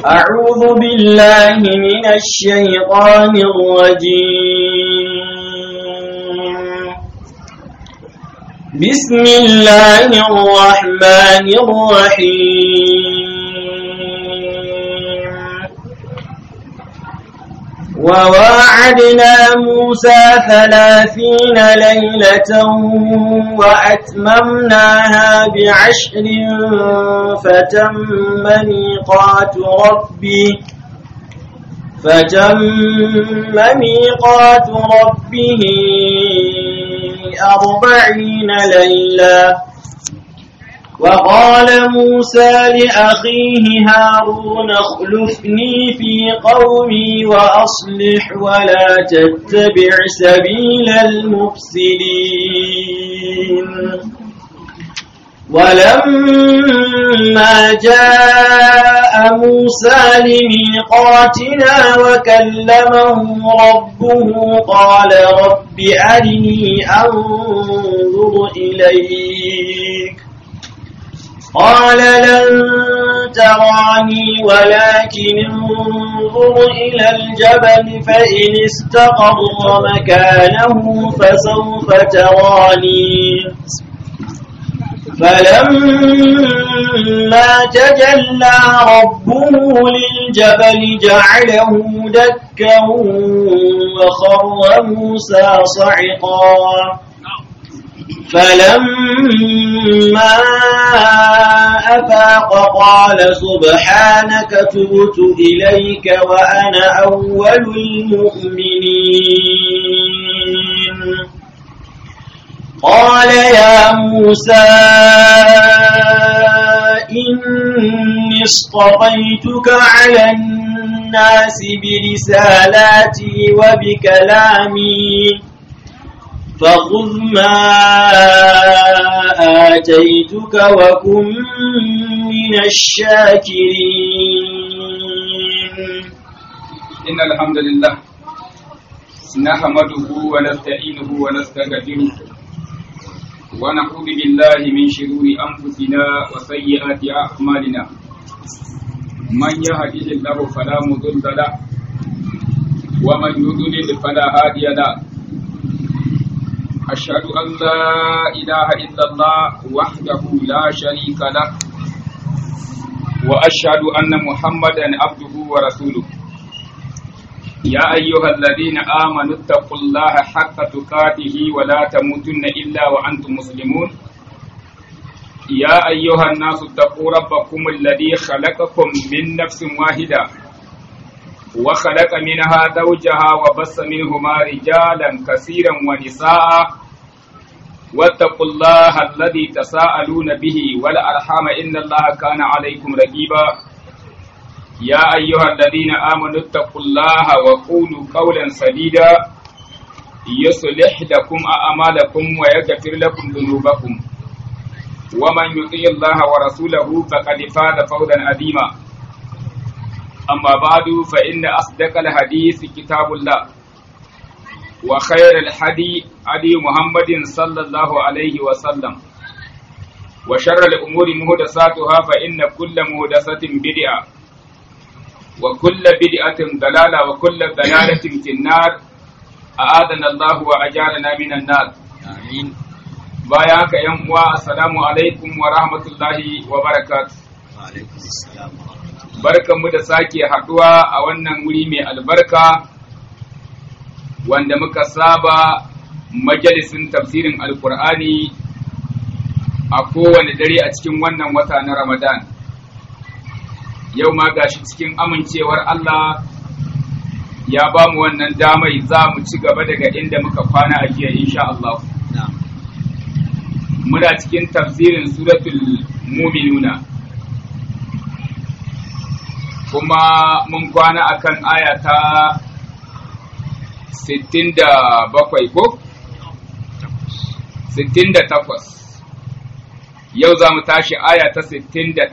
أعوذ بالله من الشيطان الرجيم بسم الله الرحمن الرحيم وواعدنا موسى ثلاثين ليلة وأتممناها بعشر فتم ميقات ربي فتم ميقات ربه أربعين ليلة وقال موسى لأخيه هارون اخلفني في قومي وأصلح ولا تتبع سبيل المفسدين ولما جاء موسى لميقاتنا وكلمه ربه قال رب أرني أنظر إليك قال لن تراني ولكن انظر إلى الجبل فإن استقر مكانه فسوف تراني فلما تجلى ربه للجبل جعله دكا وخر موسى صعقا فلما أفاق قال سبحانك تبت إليك وأنا أول المؤمنين قال يا موسى إني اصطفيتك على الناس برسالاتي وبكلامي فخذ ما آتيتك وكن من الشاكرين إن الحمد لله نحمده ونستعينه ونستغفره ونعوذ بالله من شرور أنفسنا وسيئات أعمالنا من يهده الله فلا مضل له ومن يضلل فلا هادي له أشهد أن لا إله إلا الله وحده لا شريك له وأشهد أن محمدا عبده ورسوله يا أيها الذين آمنوا اتقوا الله حق تقاته ولا تموتن إلا وأنتم مسلمون يا أيها الناس اتقوا ربكم الذي خلقكم من نفس واحدة وخلق منها زوجها وبث منهما رجالا كثيرا ونساء واتقوا الله الذي تساءلون به والأرحام إن الله كان عليكم رقيبا يا أيها الذين آمنوا اتقوا الله وقولوا قولا سديدا يصلح لكم أعمالكم ويغفر لكم ذنوبكم ومن يطيع الله ورسوله فقد فاز فوزا عظيما أما بعد فإن أصدق الحديث كتاب الله وخير الحدي هدي محمد صلى الله عليه وسلم وشر الأمور مهدساتها فإن كل مهدسة بدعة وكل بدعة ضلالة وكل ضلالة في النار أعاذنا الله وأجارنا من النار آمين بايعك يا السلام عليكم ورحمة الله وبركاته وعليكم السلام barkanmu da sake haɗuwa a wannan wuri mai albarka wanda muka saba majalisin tafsirin alkur'ani a kowane dare a cikin wannan wata na ramadan yau ma gashi cikin amincewar allah ya ba mu wannan damai za mu ci gaba daga inda muka kwana a jiya insha Allah muna cikin tafsirin suratul muminuna kuma mun kwana akan aya ta 67 ko 68 yau za mu tashi aya ta 69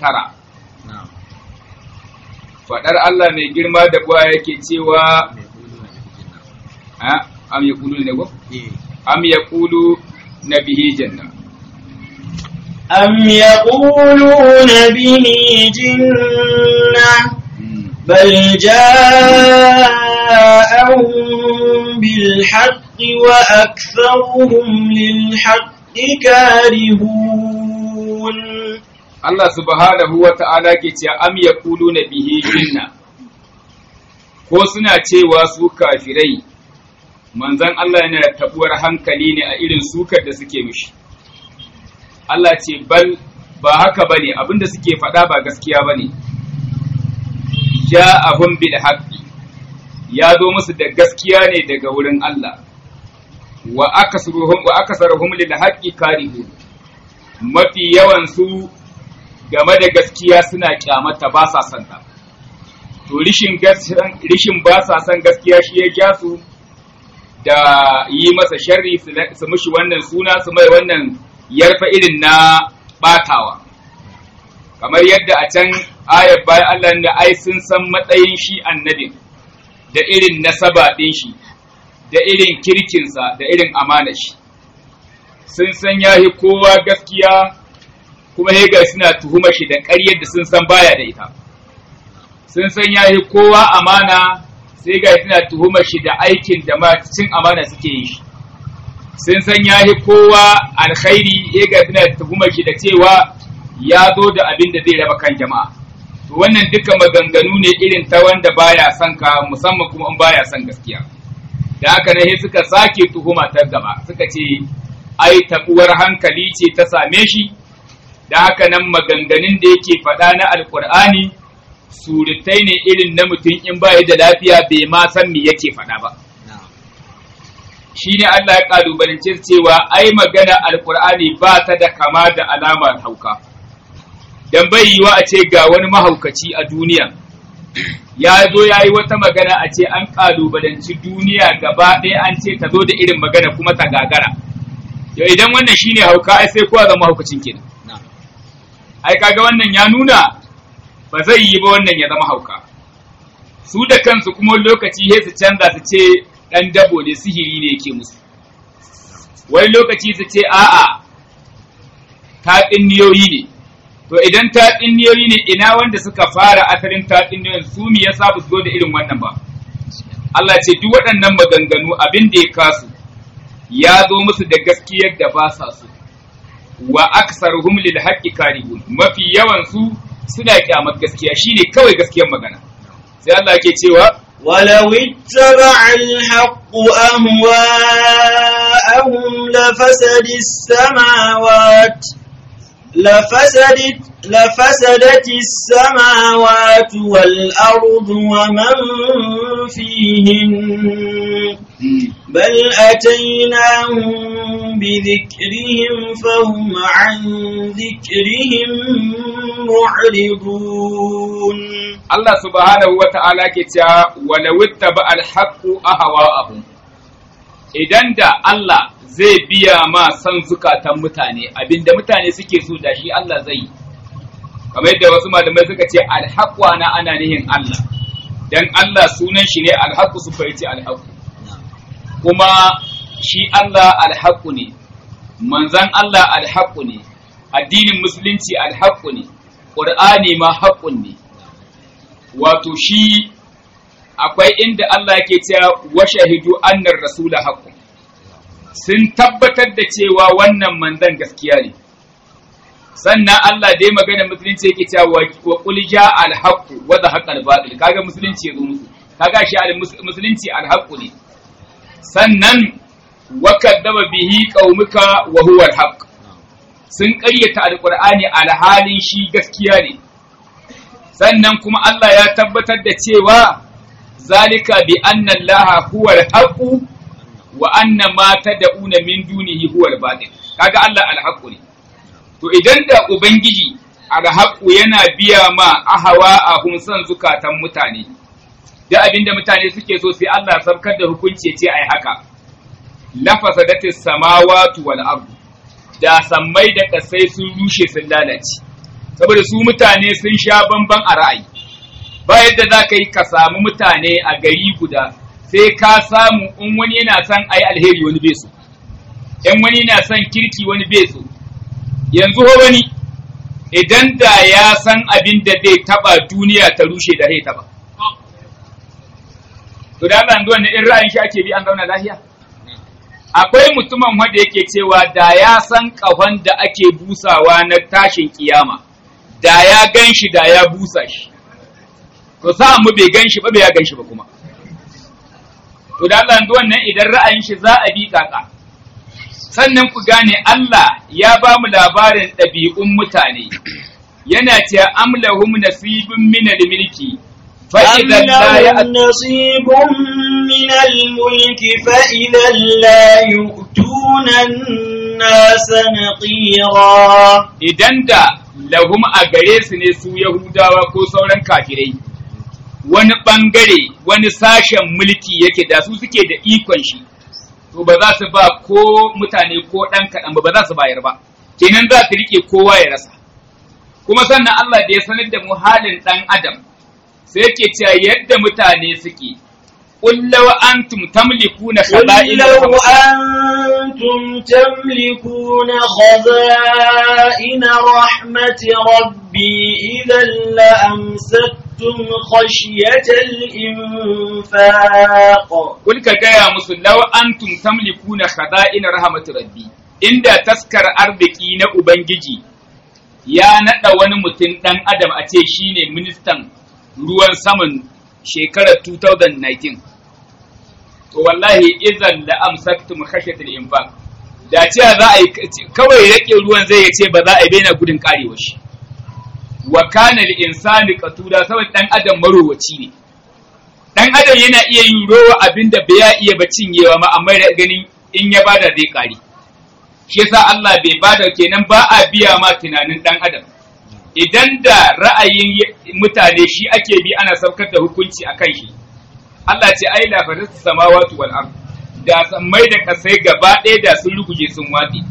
faɗar Allah mai girma da buwa yake cewa am ya kulu ne ko? am ya kulu na bihi janna أم يقولون به جنة بل جاءهم بالحق وأكثرهم للحق كارهون Allah subhanahu wa ta'ala ke ce am yaquluna bihi jinna ko suna cewa su kafirai manzon Allah yana da tabuwar hankali ne a irin sukar da suke mishi Allah ce bal ba haka bane abinda suke faɗa ba gaskiya bane ja'ahum bil haqqi ya zo musu da gaskiya ne daga wurin Allah wa akasruhum wa akasaruhum lil haqqi karihun mafi yawan su game da gaskiya suna kyamata ba sa son ta to rishin rishin ba sa son gaskiya shi ya ja su da yi masa sharri su mishi wannan suna su mai wannan yarfa irin na batawa kamar yadda a can ayar bayan Allah da ai sun san matsayin shi annabin da irin nasaba ɗin shi da irin kirkinsa da irin amana shi sun san yahi kowa gaskiya kuma hega suna tuhuma shi da ƙaryar da sun san baya da ita sun san yahi kowa amana sai ga suna tuhuma shi da aikin da ma cin amana suke yi shi sun san yahi kowa alkhairi hega suna tuhuma shi da cewa ya zo da abin da zai raba kan jama'a to wannan duka maganganu ne irin ta wanda baya son ka musamman kuma in baya son gaskiya da haka ne suka sake tuhuma ta gaba suka ce ai tabuwar hankali ce ta same shi da haka nan maganganun da yake faɗa na alkur'ani surutai ne irin na mutum in ba da lafiya bai ma san me yake faɗa ba shi ne Allah ya ƙalubalance cewa ai magana alkur'ani ba ta da kama da alamar hauka dan bai yiwa a ce ga wani mahaukaci a duniya ya zo ya yi wata magana a ce an ƙalubalanci duniya gaba ɗaya an ce ta zo da irin magana kuma ta gagara yau idan wannan shine hauka ai sai kowa zama mahaukacin kenan ai kaga wannan ya nuna ba zai yi ba wannan ya zama hauka su da kansu kuma lokaci sai su canza su ce dan dabo ne sihiri ne yake musu wani lokaci su ce a'a taɗinniyoyi ne to idan taɗinniyoyi ne ina wanda suka fara asalin taɗinniyoyin su me yasa ba su zo da irin wannan ba Allah ce duk waɗannan maganganu abin da ya kasu ya zo musu da gaskiyar da ba sa so wa aksaruhum lil haqqi karihun mafi yawan su suna kyamar gaskiya shine kawai gaskiyar magana sai Allah yake cewa ولو اتبع الحق أهواءهم لفسد السماوات لفسدت لفسدت السماوات والأرض ومن فيهن بل أتيناهم بذكرهم فهم عن ذكرهم معرضون Allah subhanahu wa ta'ala ke cewa wala wittaba alhaqqu ahwa'ahum idan da Allah zai biya ma san zukatan mutane abinda mutane suke so da shi Allah zai yi kamar yadda wasu malamai suka ce alhaqqu ana ana nihin Allah dan Allah sunan shi ne alhaqqu su fahimci alhaqqu kuma shi Allah alhaqqu ne manzan Allah alhaqqu ne addinin musulunci alhaqqu ne qur'ani ma haqqun ne wato shi akwai inda Allah yake cewa wa shahidu annar rasula haqqun sun tabbatar da cewa wannan manzan gaskiya ne sannan Allah dai magana musulunci yake cewa wa qul ja al haqq wa zahaqa al batil kaga musulunci yazo musu kaga shi al musulunci al haqq ne sannan wa kadzaba bihi qaumuka wa huwa al haqq sun ƙaryata alqur'ani alhalin shi gaskiya ne sannan kuma Allah ya tabbatar da cewa zalika bi anna Allah huwa al-haqq wa anna ma tad'una min dunihi huwa al-batil kaga Allah al-haqq ne to idan da ubangiji al-haqq yana biya ma ahawa a san zukatan mutane da abinda mutane suke so sai Allah sabkar da hukunci ce ai haka lafasadatis samawati wal ard da sammai da kasai sun rushe sun lalace saboda su mutane sun sha bamban a ra'ayi ba yadda za ka yi ka samu mutane a gari guda sai ka samu in wani yana son ai alheri wani bai so in wani yana son kirki wani bai so yanzu ho wani idan da ya san abin da zai taba duniya ta rushe da zai taba to da Allah yanzu wannan in ra'ayin shi ake bi an zauna lafiya akwai mutumin wanda yake cewa da ya san kafan da ake busawa na tashin kiyama da ya gan shi da ya busa shi to sa mu bai gan shi ba bai ya gan shi ba kuma to da Allah yanzu wannan idan ra'ayin shi za a bi kaka sannan ku gane Allah ya ba mu labarin ɗabi'un mutane yana cewa amlahum nasibun min al-milki fa أم idan la ya لهم نصيب من الملك فإذا لا يؤتون الناس نقيرا idan da lahum a gare su ne su Yahudawa ko sauran kafirai wani bangare wani sashen mulki yake da su suke da ikon shi to ba za su ba ko mutane ko ɗan kaɗan ba ba za su bayar ba kenan za su rike kowa ya rasa kuma sannan Allah da ya sanar da mu halin ɗan adam sai yake cewa yadda mutane suke قل لو أنتم تملكون قل خزائن لو رحمة أنتم تملكون خزائن رحمة ربي إذا لأمسكتم خشية الإنفاق Kul ka gaya musu law antum tamlikuna khaza'in rahmatir rabbi inda taskar arziki na ubangiji ya nada wani mutum dan adam a ce shine ministan ruwan saman shekarar 2019 to wallahi idan la amsaktum khashyatil infaq da cewa za a yi kawai rake ruwan zai ce ba za a yi baina gudun karewa shi wa kana lil insani qatuda saboda dan adam marowaci ne dan adam yana iya yin rowa abinda bai ya iya ba cinyewa ma amma da ganin in ya bada zai kare shi yasa Allah bai bada kenan ba a biya ma tunanin dan adam idan da ra'ayin mutane shi ake bi ana saukar da hukunci akan shi Allah ce ai la faris samawati wal ard da sammai da kasai gaba ɗaya da sun ruguje sun watsi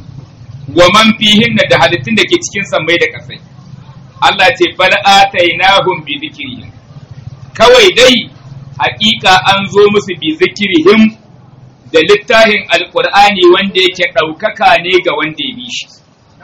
wa man fihinna da halittun da ke cikin sammai da kasai Allah ce bal atainahum bi dhikrihim kawai dai hakika an zo musu bi zikirihim da littafin alkur'ani wanda yake ɗaukaka ne ga wanda ya bi shi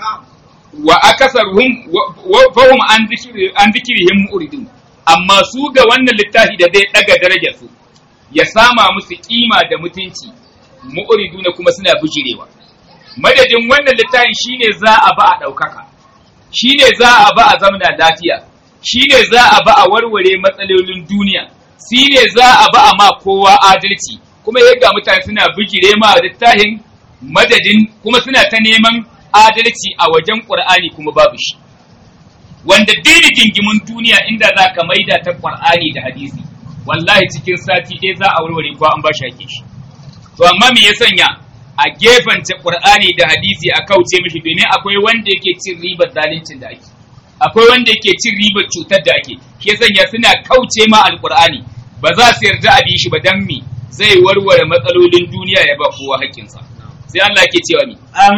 wa akasaruhum wa fahum an zikiri an zikirihim muridun amma su ga wannan littafi da zai daga darajar su ya sama musu kima da mutunci mu'riduna kuma suna bijirewa madadin wannan littafin shine za a ba a ɗaukaka shine za a ba a zamana lafiya shi ne za a ba a warware matsalolin duniya shi ne za a ba a ma kowa adalci kuma yadda mutane suna bijire ma littafin madadin kuma suna ta neman adalci a wajen ƙur'ani kuma babu shi wanda duk gingimin duniya inda za ka maida ta ƙur'ani da hadisi wallahi cikin sati ɗaya za a warware ko an ba shi ake shi to amma me ya sanya a gefance ƙur'ani da hadisi a kauce mishi domin akwai wanda yake cin ribar zaluncin da ake akwai wanda yake cin ribar cutar da ake shi sanya suna kauce ma alqur'ani ba za su yarda a bi shi ba dan me zai warware matsalolin duniya ya ba kowa haƙƙinsa sai Allah ke cewa ni أم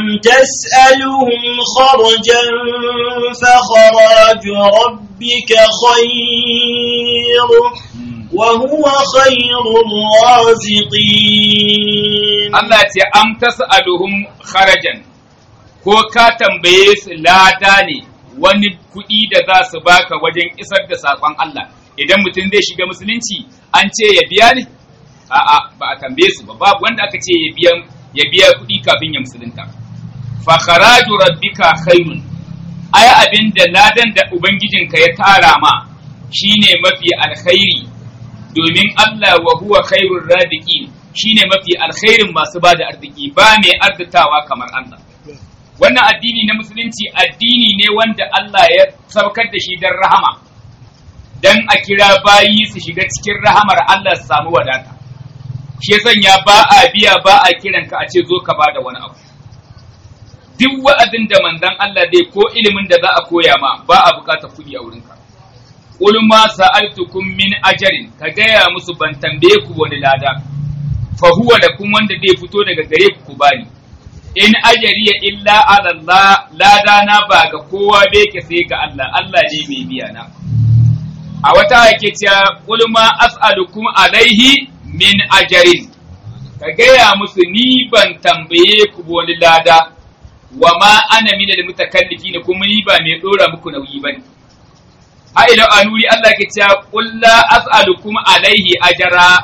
تسألهم خرجا فخراج ربك خير وهو خير الرازقين Allah ce am tas'aluhum kharajan ko ka tambaye su lada ne wani kuɗi da za su baka wajen isar da saƙon Allah idan mutum zai shiga musulunci an ce ya biya ne a'a ba a tambaye su ba babu wanda aka ce ya biya ya biya kuɗi kafin ya musulunta fa kharaju rabbika khairun ai abin da ladan da ubangijinka ya tara ma shine mafi alkhairi domin Allah wa huwa khairur raziqin shine mafi alkhairin masu bada arziki ba mai arzitawa kamar Allah wannan addini na musulunci addini ne wanda Allah ya saukar da shi don rahama don a kira bayi su shiga cikin rahamar Allah su samu wadata shi ya sanya ba a biya ba a kiran ka a ce zo ka bada wani abu duk wa'azin da manzon Allah zai ko ilimin da za a koya ma ba a bukatar kuɗi a wurinka Qul ma sa'altukum min ajarin ka gaya musu ban tambaye ku wani lada fa huwa lakum wanda zai fito daga gare ku ku bani in ajariya illa ala Allah lada na ba ga kowa da yake sai ga Allah Allah ne mai biya na a wata yake cewa qul ma as'alukum alaihi min ajarin ka gaya musu ni ban tambaye ku wani lada wa ma ana min almutakallifin kuma ni ba mai dora muku nauyi bane a ila anuri Allah ke cewa qul la as'alukum alaihi ajara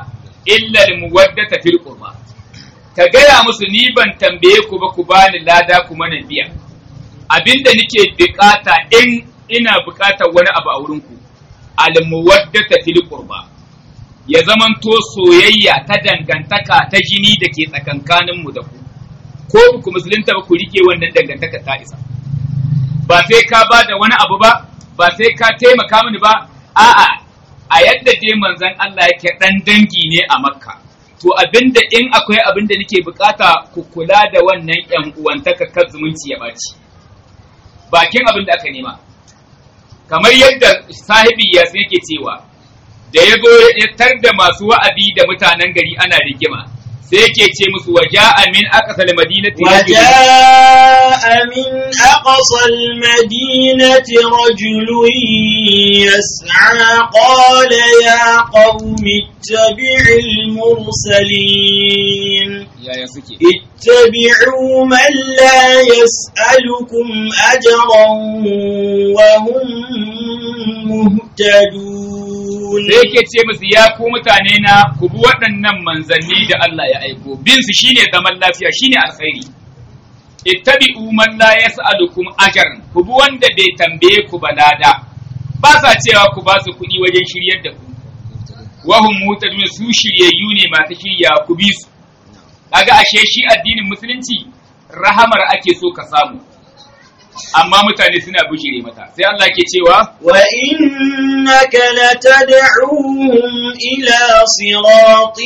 illa al-muwaddata fil qurba ka gaya musu ni ban tambaye ku ba ku bani lada ku mana biya abinda nake bukata in ina bukatar wani abu a wurin ku al-muwaddata fil qurba ya zamanto soyayya ta dangantaka ta jini da ke tsakankanin mu da ku ko ku musulunta ba ku rike wannan dangantaka ta isa ba sai ka ba da wani abu ba ba sai ka taimaka mini ba a'a a yadda dai manzon Allah yake dan dangi ne a makka to abinda in akwai abinda nake bukata ku kula da wannan yan uwantaka kan zumunci ya baci bakin abin da aka nema kamar yadda sahibi ya yake cewa da ya zo ya tar da masu wa'azi da mutanen gari ana rigima sai yake ce musu waja'a min aqsal madinati وجاء من أقصى المدينة رجل يسعى قال يا قوم اتبع المرسلين yaya suke اتبعوا من لا يسألكم أجرا وهم مهتدون sai yake ce musu ya ku mutane na ku bi waɗannan manzanni da Allah ya aiko bin su shine zaman lafiya shine alkhairi ittabi'u man la yas'alukum ajran ku bi wanda bai tambaye ku ba lada ba sa cewa ku ba su kuɗi wajen shiryar da ku wahum mutadun su shiryayyu ne masu shirya ku bi su kaga ashe shi addinin musulunci rahamar ake so ka samu amma mutane suna bujire mata sai Allah ke cewa وإنك لتدعوهم إلى صراط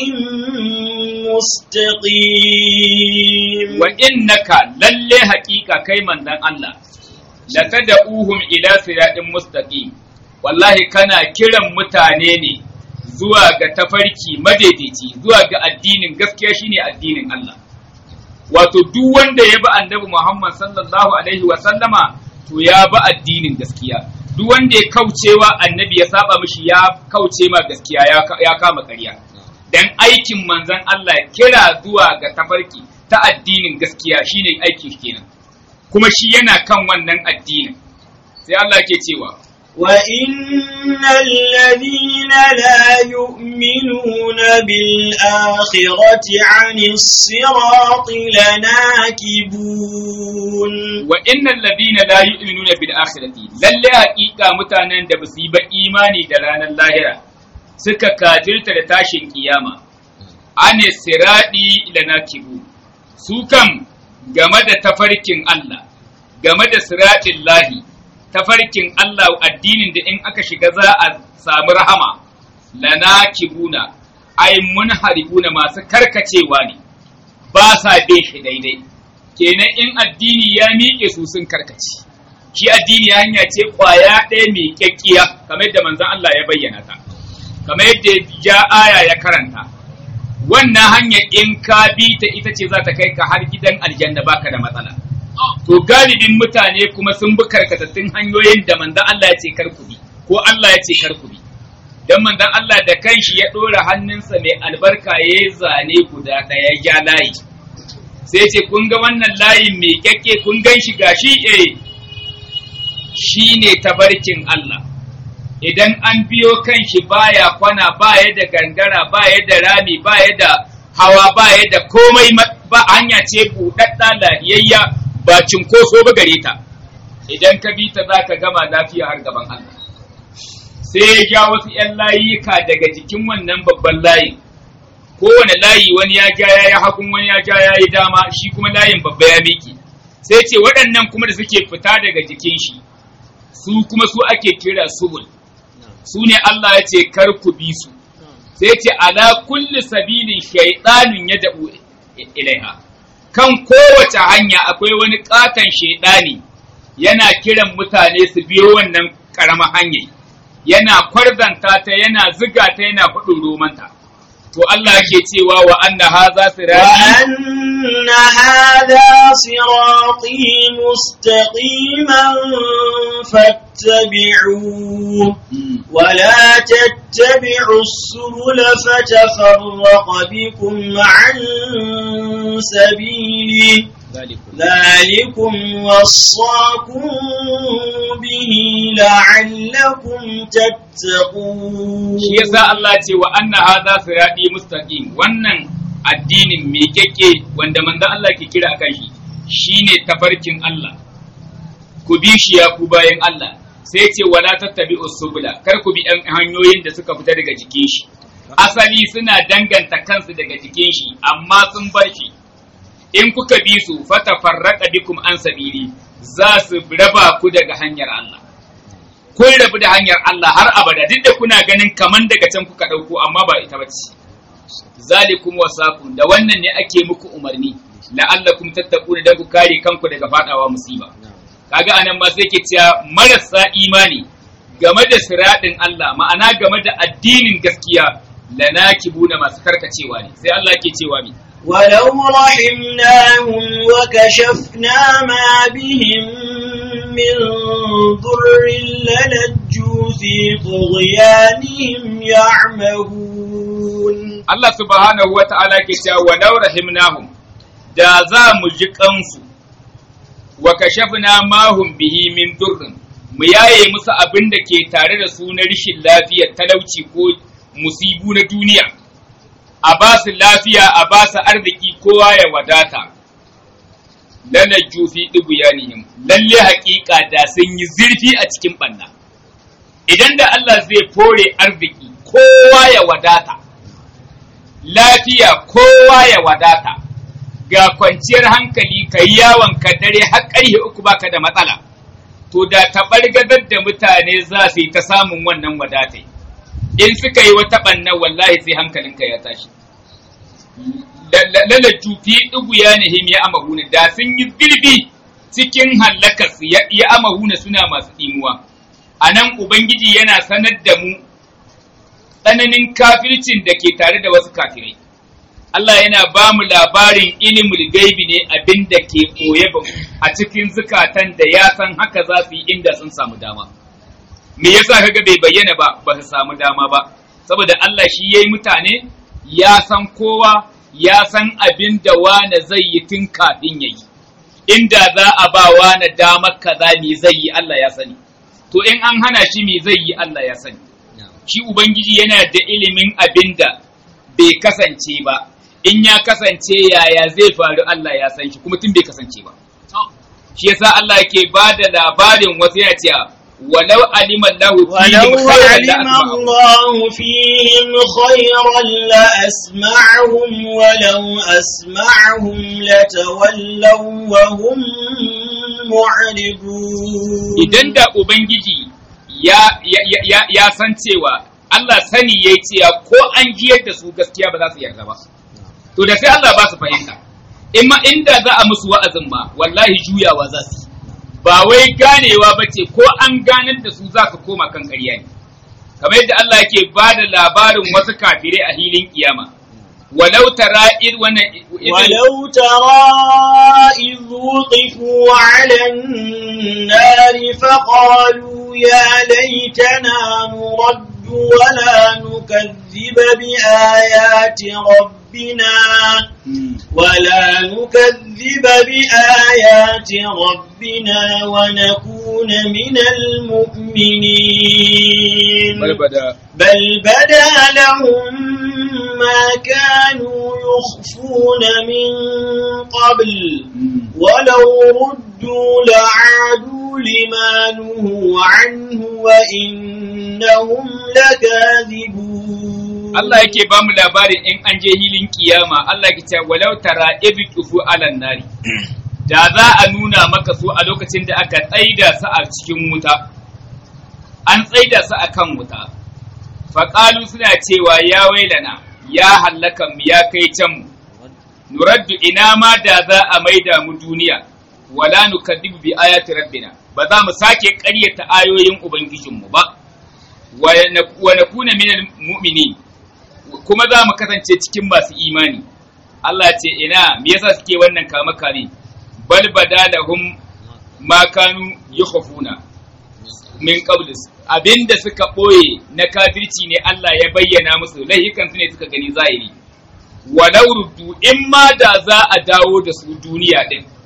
مستقيم wa innaka lalle haƙiƙa kai manzon Allah la tad'uhum ila siratin mustaqim wallahi kana kiran mutane ne zuwa ga tafarki madaidaici zuwa ga addinin gaskiya shine addinin Allah wato duk wanda ya bi annabi Muhammad sallallahu alaihi wa sallama to ya bi addinin gaskiya duk wanda ya kaucewa annabi ya saba mishi ya kauce ma gaskiya ya ka- ya kama ƙarya dan aikin manzon Allah kira zuwa ga tafarki ta addinin gaskiya shine aiki kenan kuma shi yana kan wannan addinin sai Allah ke cewa وإن الذين لا يؤمنون بالآخرة عن الصراط لناكبون wa innal ladina la yu'minuna bil akhirati lalle haƙiƙa mutanen da basu yi ba imani da ranar lahira suka kafirta da tashin kiyama ane siradi lanakibu su kam game da tafarkin Allah game da siratin lahi tafarkin Allah addinin da in aka shiga za a samu rahama lanakibuna ai munharibuna masu karkacewa ne ba sa bin shi daidai kenan in addini ya miƙe su sun karkace shi addini hanya ce ƙwaya ɗaya mai kyakkiya kamar yadda manzon Allah ya bayyana ta kamar yadda ja aya ya karanta wannan hanya in ka bi ta ita ce za ta kai ka har gidan aljanna baka da matsala to galibin mutane kuma sun bi karkatattun hanyoyin da manzon Allah ya ce kar ku bi ko Allah ya ce kar ku bi dan manzon Allah da kanshi ya ɗora hannunsa mai albarka ya yi zane guda ɗaya ya layi sai ce kun ga wannan layin mai kyakke kun gan shi gashi eh shi ne tabarkin Allah idan an biyo kan shi baya kwana baya da gangara baya da rami baya da hawa baya da komai ma- ba hanya ce buɗaɗɗa lahiyayya ba cinkoso ba gare ta idan ka bi ta za ka gama lafiya har gaban Allah sai ya ja wasu ‘yan layika daga jikin wannan babban layin kowane layi wani ya ja ya yi hagun wani ya ja ya yi dama shi kuma layin babba ya miki sai ce waɗannan kuma da suke fita daga jikin shi su kuma su ake kira subul su ne Allah ya ce kar ku bi su sai ce ala kulli sabilin shaytanun ya da'u ilaiha kan kowace hanya akwai wani katon shaidani yana kiran mutane su biyo wannan karamar hanyar yana kwarzanta ta yana ziga ta yana faɗin romanta to Allah ke cewa wa anna haza sirati وأن هذا صراطي مستقيما فاتبعوه ولا تتبعوا السبل فتفرق بكم عن سبيله ذلكم وصاكم به لعلكم تتقون shi yasa Allah ce wa anna hadha sirati mustaqim wannan addinin me keke wanda manzon Allah ke kira akan shi shine tafarkin Allah ku bi shi ya ku bayan Allah sai ce wala tattabi'u subula kar ku bi ɗan hanyoyin da suka fita daga jikin shi asali suna danganta kansu daga jikin shi amma sun bar shi in kuka bi su fatafarraqa bikum an sabili za su raba ku daga hanyar Allah kun rabu da hanyar Allah har abada duk da kuna ganin kaman daga can kuka ɗauko amma ba ita bace zalikum wasakum da wannan ne ake muku umarni la'allakum tattaquna dan ku kare kanku daga fadawa musiba kaga anan ma sai ke cewa marasa imani game da siradin Allah ma'ana game da addinin gaskiya lanakibuna masu karkacewa ne sai Allah ke cewa mi ولو رحمناهم وكشفنا ما بهم من ضر للجوا في طغيانهم يعمهون Allah subhanahu wa ta'ala ke cewa walau rahimnahum da za mu ji kansu wa kashafna ma hum bihi min durrin mu yaye musu abin da ke tare da su na rishin lafiya talauci ko musibu na duniya a ba su lafiya a ba su arziki kowa ya wadata lana jufi ɗibuyanihim lalle haƙiƙa da sun yi zurfi a cikin ɓanna idan da Allah zai fore arziki kowa ya wadata lafiya kowa ya wadata ga kwanciyar hankali ka yi yawon ka dare har ƙarfe uku baka da matsala to da taɓargazar da mutane za su yi ta samun wannan wadatai in suka yi wata ɓanna wallahi sai hankalinka ya tashi lalaju fi ɗugu ya nahim ya amahuna da sun yi zirbi cikin hallakas ya amahuna suna masu ɗimuwa a nan ubangiji yana sanar da mu tsananin kafircin da ke tare da wasu kafirai Allah yana ba mu labarin ilimul gaibi ne abin da ke ɓoye a cikin zukatan da ya san haka za su yi inda sun samu dama. Me yasa kaga bai bayyana ba ba su samu dama ba, saboda Allah shi ya yi mutane ya san kowa ya san abin da wane zai yi tun kafin ya yi. Inda za a ba wane damar kaza me zai yi Allah ya sani. To in an hana shi me zai yi Allah ya sani. Shi Ubangiji yana da ilimin abin da bai kasance ba. in ya kasance yaya zai faru Allah ya san shi kuma tun bai kasance ba shi yasa Allah yake ba da labarin wasu yana cewa walau alima Allah ولو علم الله فيهم خيرا لأسمعهم ولو أسمعهم لتولوا وهم معرضون idan da ubangiji ya ya ya, ya san cewa Allah sani yayi cewa ko an jiyar da su gaskiya ba za su yarda ba to da sai Allah ba su fahimta in ma inda za a musu wa'azin ma wallahi juyawa za su ba wai ganewa ba ce ko an ganar da su za su koma kan ƙarya ne kamar yadda Allah yake ba da labarin wasu kafirai a hilin kiyama walau tara id wannan ولو ترى إذ وقفوا على النار فقالوا يا ليتنا نرد ولا نكذب بآيات ربنا ولا نكذب بآيات ربنا ونكون من المؤمنين bal bada بل بدا لهم ما كانوا يخفون من قبل ولو ردوا لعادوا لما نهوا عنه وإنهم لكاذبون Allah yake ba mu labarin in an je hilin kiyama Allah ke cewa walau tara idh tufu alan nari da za a nuna maka su a lokacin da aka tsaida su a cikin wuta an tsaida su a kan wuta faƙalu suna cewa ya wailana ya hallaka mu ya kai can mu nuraddu ina ma da za a maida mu duniya wala nukadibu bi ayati rabbina ba za mu sake ƙaryata ayoyin ubangijinmu ba wa nakuna minal mu'minin kuma za mu kasance cikin masu imani Allah ce ina me yasa suke wannan kama kame bal badalahum ma kanu yukhafuna min qablis abinda suka boye na kafirci ne Allah ya bayyana musu laihikan su ne suka gani zahiri walau ruddu in ma da za a dawo da su duniya din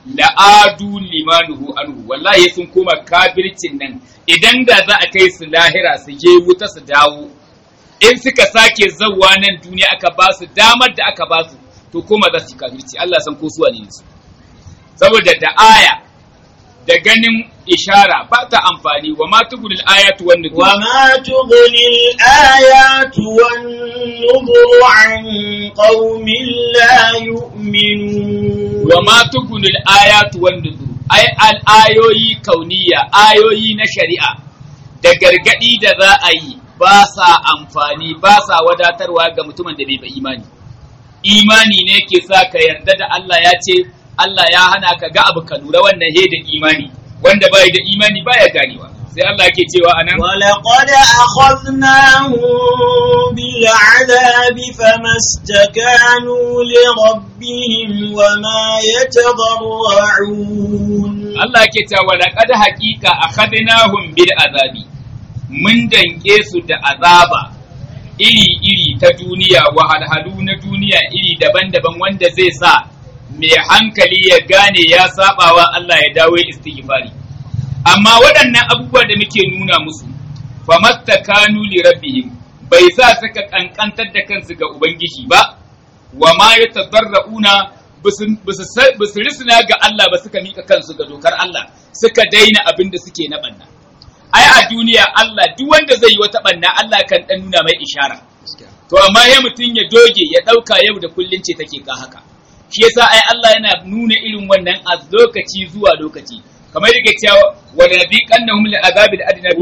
la'adu limanuhu anhu wallahi sun koma kafircin nan idan da za a kai su lahira su je wuta su dawo in suka sake zawwa nan duniya aka ba su damar da aka ba su to koma za su kafirci Allah san ko su ne su saboda da aya da ganin ishara ba ta amfani wa ma tugulil ayatu wan nuzur وما تغني الآيات والنذر عن قوم لا يؤمنون wa ma tugulil ayatu wan nuzur ay al ayoyi kauniya ayoyi na shari'a da gargadi da za a yi ba sa amfani ba sa wadatarwa ga mutumin da bai ba imani imani ne ke sa ka yarda da Allah ya ce Allah ya hana ka ga abu ka lura wannan he da imani wanda bai da imani baya ganewa sai Allah yake cewa anan ولقد أخذناهم بالعذاب فما استكانوا لربهم وما يتضرعون Allah yake cewa laqad haqiqa akhadnahum bil azabi mun danke su da azaba iri-iri ta duniya wahalhalu na duniya iri daban-daban wanda zai sa mai hankali ya gane ya sabawa Allah ya dawo istighfari amma waɗannan abubuwa da muke nuna musu famastakanu li rabbihim bai sa suka kankantar da kansu ga ubangiji ba wa ma yatadarrauna bisu risina ga Allah ba suka mika kansu ga dokar Allah suka daina abin da suke na banna ai a duniya Allah duk wanda zai yi wata banna Allah kan dan nuna mai ishara to amma ya mutum ya doge ya dauka yau da kullun ce take ka haka shi yasa ai Allah yana nuna irin wannan a lokaci zuwa lokaci kamar yake cewa wa nabiqannahum li azabil adna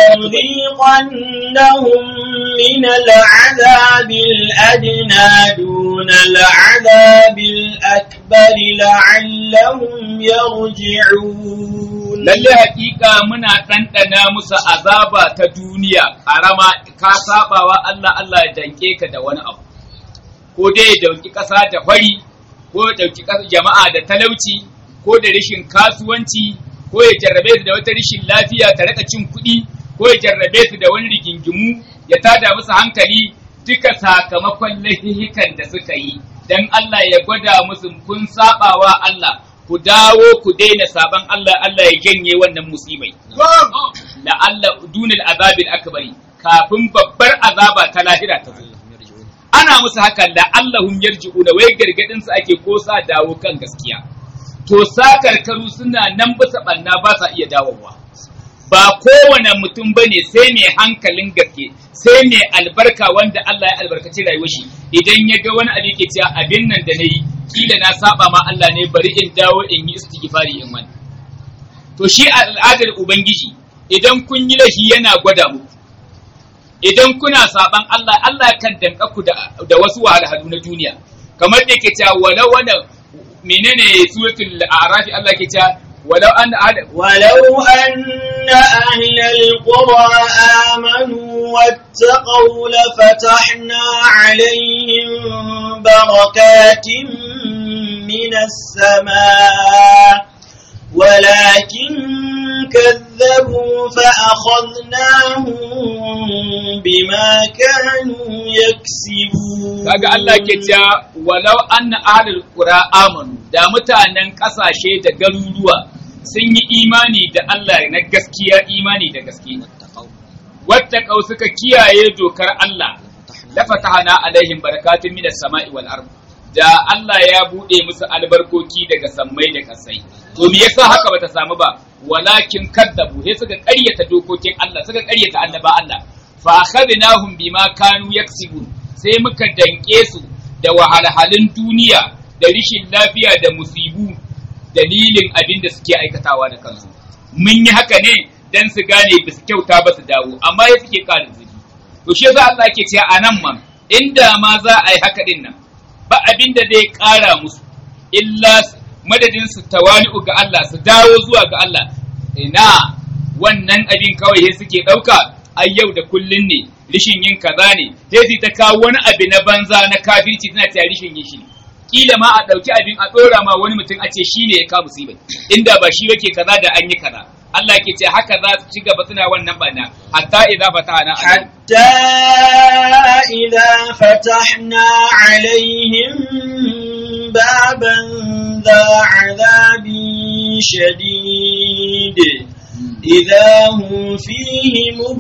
ولنذيقنهم من العذاب الأدنى دون العذاب الأكبر لعلهم يرجعون lalle hakika muna ɗanɗana musu azaba ta duniya karama ka sabawa Allah Allah ya danke ka da wani abu ko dai ya dauki ƙasa da fari ko ya dauki jama'a da talauci ko da rashin kasuwanci ko ya jarrabe su da wata rashin lafiya ta raka cin kuɗi ko ya jarrabe su da wani rigingimu ya tada musu hankali duka sakamakon laifikan da suka yi dan Allah ya gwada musu kun sabawa Allah ku dawo ku daina saban Allah Allah ya janye wannan musibai la Allah dunil azabil akbari kafin babbar azaba ta lahira ta zo ana musu haka la Allahum yarji'una wai gargadin su ake ko sa dawo kan gaskiya to sakarkaru suna nan bisa banna ba sa iya dawowa ba kowane mutum bane sai mai hankalin gaske sai mai albarka wanda Allah ya albarkaci rayuwar shi idan ya ga wani abu yake cewa abin nan da nayi kila na saba ma Allah ne bari in dawo in yi istighfari in wani to shi al'adar ubangiji idan kun yi laifi yana gwada muku idan kuna saban Allah Allah kan danka ku da, da wasu wahalhalu na duniya kamar da yake cewa walau wanda menene suratul a'raf Allah yake cewa walau an ولو أن أهل القرى آمنوا واتقوا لفتحنا عليهم بركات من السماء ولكن كذبوا فأخذناهم بما كانوا يكسبون kaga Allah ke cewa walau anna ahlul qura amanu da mutanen kasashe da garuruwa sun yi imani da Allah na gaskiya imani da gaske wattaqau suka kiyaye dokar Allah lafatahana alaihim barakatun minas sama'i wal ard da Allah ya bude musu albarkoki daga sammai da kasai to me yasa haka bata samu ba walakin kaddabu sai suka ƙaryata dokokin Allah suka ƙaryata annaba Allah fa akhadnahum bima kanu yaksibun sai muka danke su da wahalhalun duniya da rishin lafiya da musibu dalilin abin da suke aikatawa da kansu mun yi haka ne dan su gane ba su kyauta ba su dawo amma ya suke ƙara zubi to shi yasa Allah ke cewa a nan ma inda ma za a yi haka din nan ba abin da zai ƙara musu illa madadin su tawali'u ga Allah su dawo zuwa ga Allah ina wannan abin kawai sai suke ɗauka ai yau da kullun ne rishin yin kaza ne sai su ta kawo wani abu na banza na kafirci tana ta rishin yin shi ne kila ma a ɗauki abin a ɗora ma wani mutum a ce shi ne ya kawo musibai inda ba shi yake kaza da an yi kaza Allah ke ce haka za su ci gaba suna wannan bana hatta idza fatahna حتى إذا فتحنا عليهم بابا ذا عذاب شديد إذا هم فيه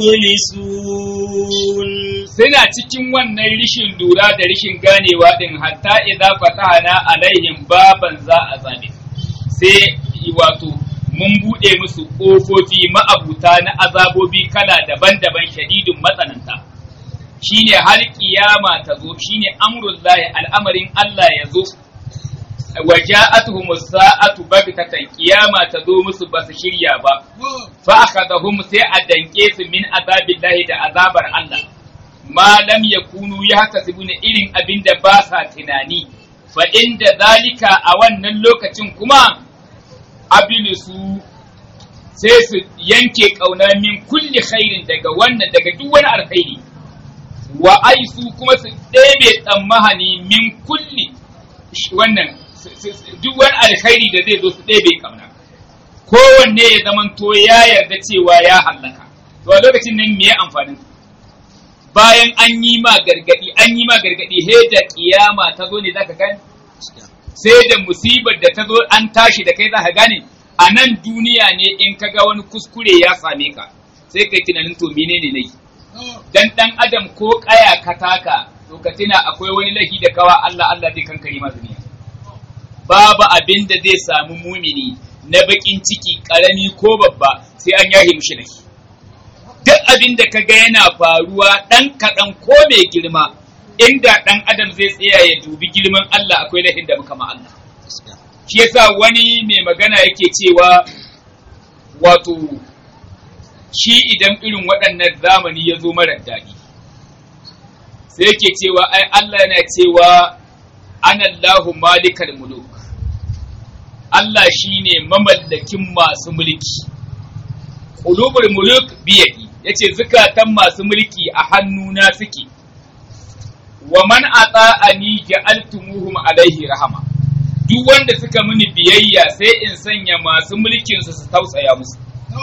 مبلسون suna cikin wannan rishin lura da rishin ganewa din hatta idza fatahna alaihim baban za a zabe sai wato mun bude musu kofofi ma'abuta na azabobi kala daban-daban shadidun matsananta shine har kiyama ta zo shine amrullahi al'amarin Allah ya zo wa ja'atuhum as-sa'atu baghtatan kiyama ta zo musu ba su shirya ba fa akhadahum sai a danke su min azabillahi da azabar Allah ma lam yakunu yahtasibuna irin abin da ba sa tunani fa inda zalika a wannan lokacin kuma abilisu sai su yanke kauna min kulli khairin daga wannan daga duk wani alkhairi wa aisu kuma su ɗebe tsammahani min kulli wannan duk wani alkhairi da zai zo su ɗebe kauna kowanne ya zamanto ya yarda cewa ya hallaka to a lokacin nan me amfanin bayan an yi ma gargadi an yi ma gargadi he da kiyama ta zo ne zaka gane sai da musibar da ta zo an tashi da kai zaka gane a nan duniya ne in ka ga wani kuskure ya same ka sai kai tunanin to menene ne dan dan adam ko kaya ka taka to ka tuna akwai wani lahi da kawa Allah Allah zai kankare ma duniya babu abin da zai samu mumini na bakin ciki karami ko babba sai an yahe mishi lahi duk abin da ka ga yana faruwa ɗan kaɗan ko mai girma inda ɗan adam zai tsaya ya dubi girman Allah akwai lahin da muka ma Allah shi yasa wani mai magana yake cewa wato shi idan irin waɗannan zamani ya zo marar daɗi sai yake cewa ai Allah yana cewa anallahu malikal muluk Allah shine mamallakin masu mulki qulubul muluk biyadi yace zukatan masu mulki a hannuna suke wa man ata'ani ja'altumuhum alaihi rahama duk wanda suka mini biyayya sai in sanya masu mulkin su su tausaya musu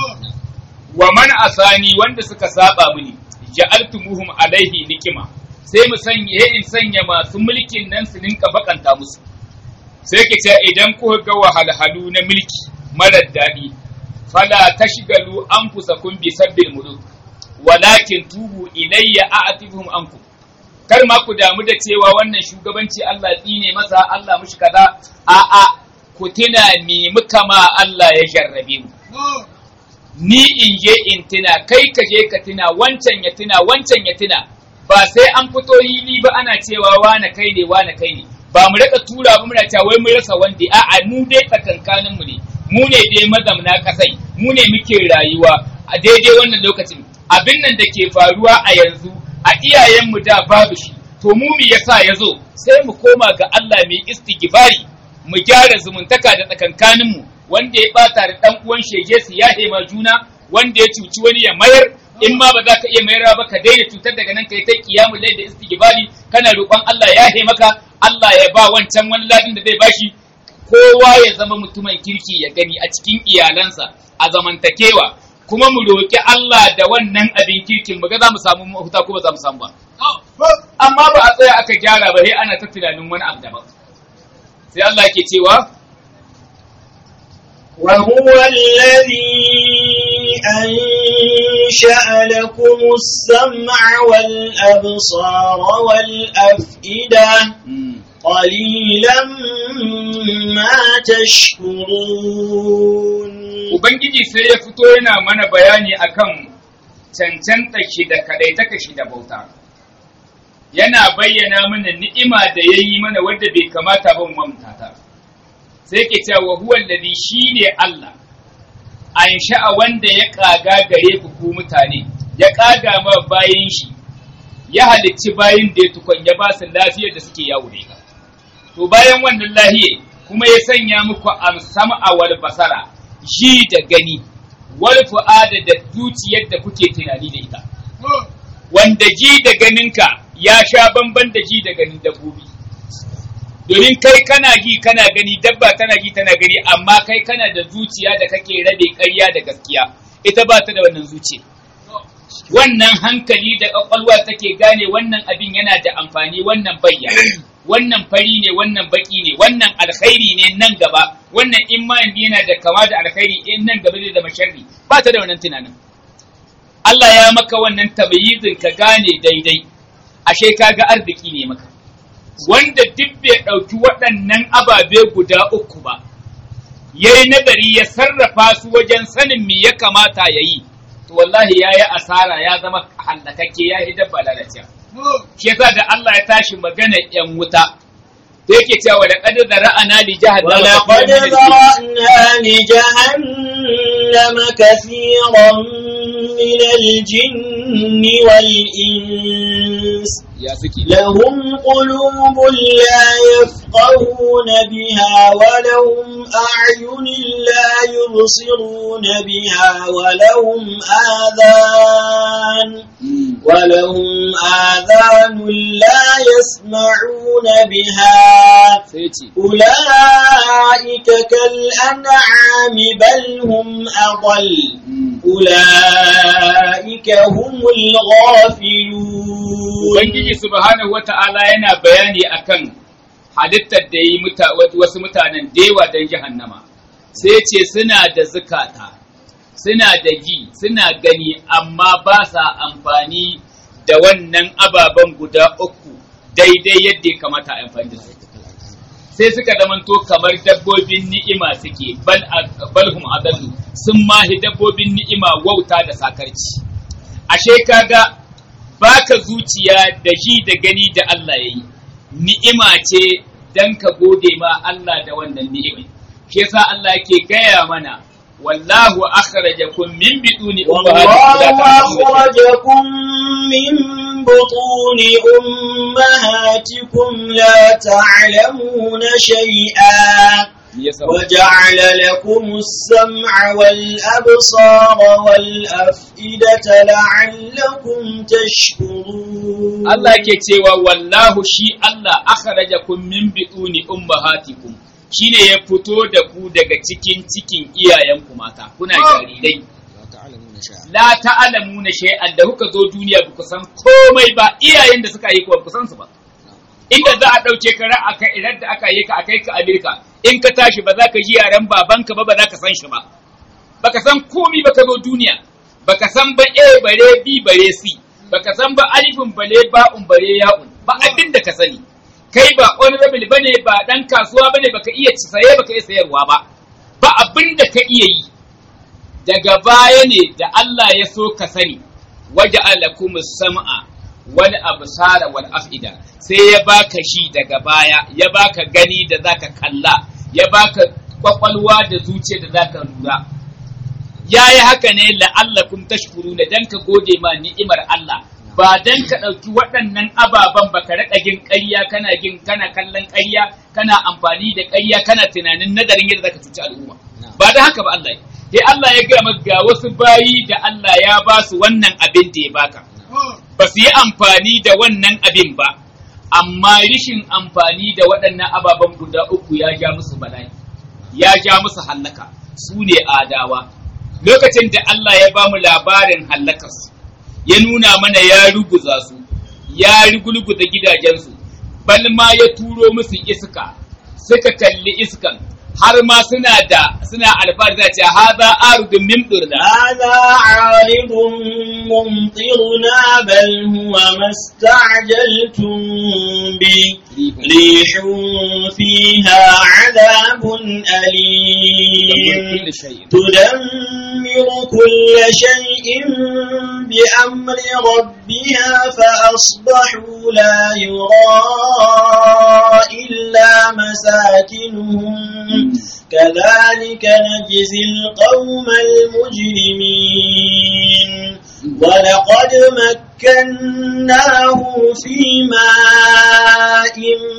wa man asani wanda suka saba mini ja'altumuhum alaihi nikima sai mu sanya in sanya masu mulkin nan su ninka bakanta musu sai ke ce idan kuka ga wahalhalu na mulki marar daɗi fala tashgalu anfusakum bi sabbil muluk walakin tubu ilayya a'tibuhum ankum kar ma ku damu da cewa wannan shugabanci Allah tsine masa Allah mushi kaza a a ku tuna ni muka ma Allah ya jarrabe mu ni in je in tuna kai ka je ka tuna wancan ya tuna wancan ya tuna ba sai an fito hili ba ana cewa wane kai ne wane kai ne ba mu rika tura ba muna cewa wai mun rasa wanda a'a mu dai tsakankanin mu ne mu ne dai mazamna kasai mu ne muke rayuwa a daidai wannan lokacin abin nan da ke faruwa a yanzu a iyayenmu da babu shi to mu me yasa ya zo sai mu koma ga Allah mai istighfari mu gyara zumuntaka da tsakankanin mu wanda ya bata da dan uwan shege su ya hema juna wanda ya cuci wani ya mayar in ma ba za ka iya mayar ba ka daina cutar daga nan kai ta kiyamu lai da istighfari kana roƙon Allah ya he maka Allah ya ba wancan wani ladin da zai bashi kowa ya zama mutumin kirki ya gani a cikin iyalansa a zamantakewa kuma mu roƙi Allah da wannan abin kirkin mu ga za mu samu mafuta ko ba za mu samu ba amma ba a tsaya aka gyara ba sai ana ta tunanin wani abu daban sai Allah ke cewa وهو الذي أنشأ لكم السمع والأبصار والأفئدة قليلا ما تشكرون Ubangiji sai ya fito yana mana bayani akan cancanta shi da kadaitaka shi da bauta. Yana bayyana mana ni'ima da ya yi mana wadda bai kamata ba mu mamtata. Sai ke cewa huwa alladhi shine Allah. An sha'a wanda ya kaga gare ku ku mutane, ya kaga ma bayin shi, ya halicci bayin da ya tukun ya ba su lafiyar da suke yawo da To bayan wannan lahiye kuma ya sanya muku amsama a wal basara, ji da gani, wal fu'ada da zuciyar da kuke tunani da ita. Wanda ji da ganinka ya sha bamban da ji da ganin dabbobi. Domin kai kana ji kana gani dabba tana ji tana gani amma kai kana da zuciya da kake rabe ƙarya da gaskiya ita ba ta da wannan zuciya. Wannan hankali da ƙwaƙwalwa take gane wannan abin yana da amfani wannan bayyana wannan fari ne wannan baki ne wannan alkhairi ne nan gaba wannan in ma yana da kama da alkhairi in nan gaba zai zama sharri ba ta da wannan tunanin Allah ya maka wannan tabayizin ka gane daidai ashe kaga arziki ne maka wanda duk bai ɗauki waɗannan ababe guda uku ba ya yi nazari ya sarrafa su wajen sanin me ya kamata ya yi to wallahi ya yi asara ya zama hallakakke ya yi dabba lalacewa shi yasa da Allah ya tashi magana yan wuta da yake cewa da qad zara'ana li jahannama ولقد ذرأنا لجهنم كثيرا من الجن والإنس ya suke لهم قلوب لا يفقهون بها ولهم أعين لا يبصرون بها ولهم آذان ولهم آذان لا يسمعون بها sai ce أولئك كالأنعام بل هم أضل أولئك هم الغافلون Ubangiji subhanahu wata'ala yana bayani akan halittar da yi muta- wasu mutanen dewa don jahannama sai ce suna da zukata suna da ji suna gani amma ba sa amfani da wannan ababen guda uku daidai yadda ya kamata a amfani da su sai suka zamanto kamar dabbobin ni'ima suke bal balhum adallu sun mahi dabbobin ni'ima wauta da sakarci ashe kaga baka zuciya da ji da gani da Allah ya yi ni'ima ce dan ka gode ma Allah da wannan ni'ima shi yasa Allah yake gaya mana wallahu akhrajakum min biduni والله ummahatikum la ta'lamuna أخرجكم من بطون أمهاتكم لا تعلمون شيئا yasa وجعل لكم السمع والأبصار والأفئدة لعلكم تشكرون Allah ke cewa wallahu shi Allah akhrajakum min biduni ummahatikum shine ya fito da ku daga cikin cikin iyayenku mata kuna jarirai la ta'lamuna shay'an da kuka zo duniya ba ku san komai ba iyayen da suka yi ku ba ku san su ba inda za a ɗauke ka ra'a ka idan da aka yi ka a kai ka Amerika in ka tashi ba za ka ji yaren babanka ba ba za ka san shi ba baka san komi ba ka zo duniya baka san ba a bare b bare c baka san ba alifin bale ba'un bare ya'un ba abin da ka sani kai ba honorable bane ba dan kasuwa bane baka iya saye baka iya sayarwa ba ba abin da ka iya yi daga baya ne da Allah ya so ka sani waja'alakumus sam'a wal absara wal af'ida sai ya baka shi daga baya ya baka gani da zaka kalla ya baka kwakwalwa da zuciya da zaka lura yayi haka ne la'allakum tashkuruna dan ka gode ma ni'imar Allah ba dan ka ɗauki waɗannan ababen ba ka raɗa gin ƙarya kana gin kana kallon ƙarya kana amfani da ƙarya kana tunanin nazarin yadda zaka cuci al'umma ba da haka ba Allah sai Allah ya gaya maka ga wasu bayi da Allah ya ba su wannan abin da ya baka ba su yi amfani da wannan abin ba amma rishin amfani da waɗannan ababen guda uku ya ja musu bala'i ya ja musu hallaka su ne adawa lokacin da Allah ya ba mu labarin hallakarsu ya nuna mana ya ruguza su ya rugulguza gidajensu bal ma ya turo musu iska suka kalli iskan har ma suna da suna alfahari da ce haza arudun min durna هذا عارض ممطرنا بل هو ما استعجلتم به ريح فيها عذاب أليم تدمر كل شيء بأمر ربها فأصبحوا لا يرى إلا مساكنهم كذلك نجزي القوم المجرمين ولقد مكناه في ماء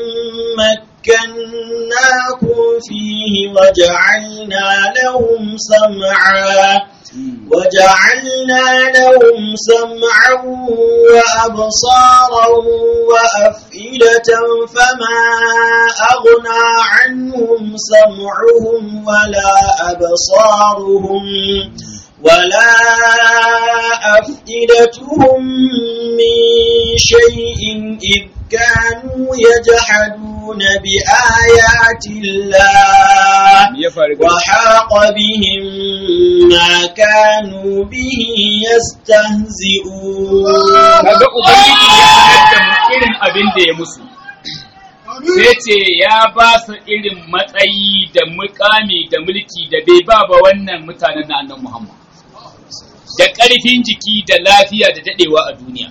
مكناكم فيه وجعلنا لهم سمعا وجعلنا لهم سمعا وأبصارا وأفئدة فما أغنى عنهم سمعهم ولا أبصارهم ولا أفئدتهم من شيء إذ كانوا يجحدون بآيات الله وحاق بهم ما كانوا به يستهزئون kaga ubangiji ya sanar da mu irin abin da ya musu sai ce ya ba su irin matsayi da mukami da mulki da bai ba ba wannan mutanen na annan Muhammad da ƙarfin jiki da lafiya da daɗewa a duniya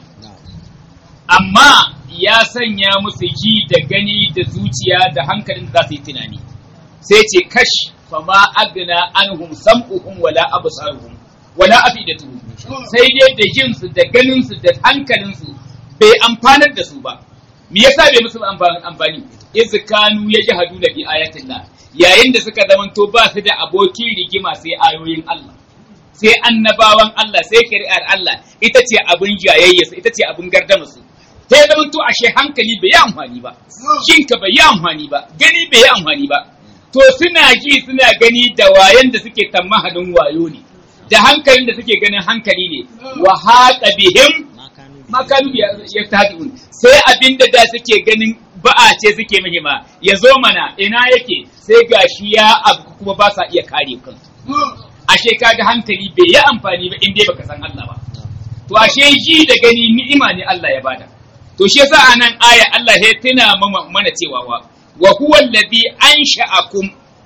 amma ya sanya musu ji da gani da zuciya da hankalin da za su yi tunani sai ce kash fama agna anhum sam'uhum wala absaruhum wala afidatuhum sai dai da jinsu da ganinsu da hankalinsu bai amfanar da su ba me yasa bai musu amfani iz kanu yajhaduna bi ayatillah yayin da suka zamanto ba su da abokin rigima sai ayoyin Allah sai annabawan Allah sai shari'ar Allah ita ce abin jayayya ita ce abin gardama su sai zamanto ashe hankali bai yi amfani ba shinka bai yi amfani ba gani bai yi amfani ba to suna ji suna gani da wayan da suke tammahalin wayo ne da hankalin da suke ganin hankali ne wa haqa bihim makanu ya tabi'un sai abinda da suke ganin ba'a ce suke mahima ya zo mana ina yake sai gashi ya abu kuma ba sa iya kare kansu ashe kaga hankali bai yi amfani ba in dai baka san Allah ba to ashe ji da gani ni'ima ne Allah ya bada to shi yasa anan aya Allah ya tuna mana cewa wa wa huwa alladhi ansha'akum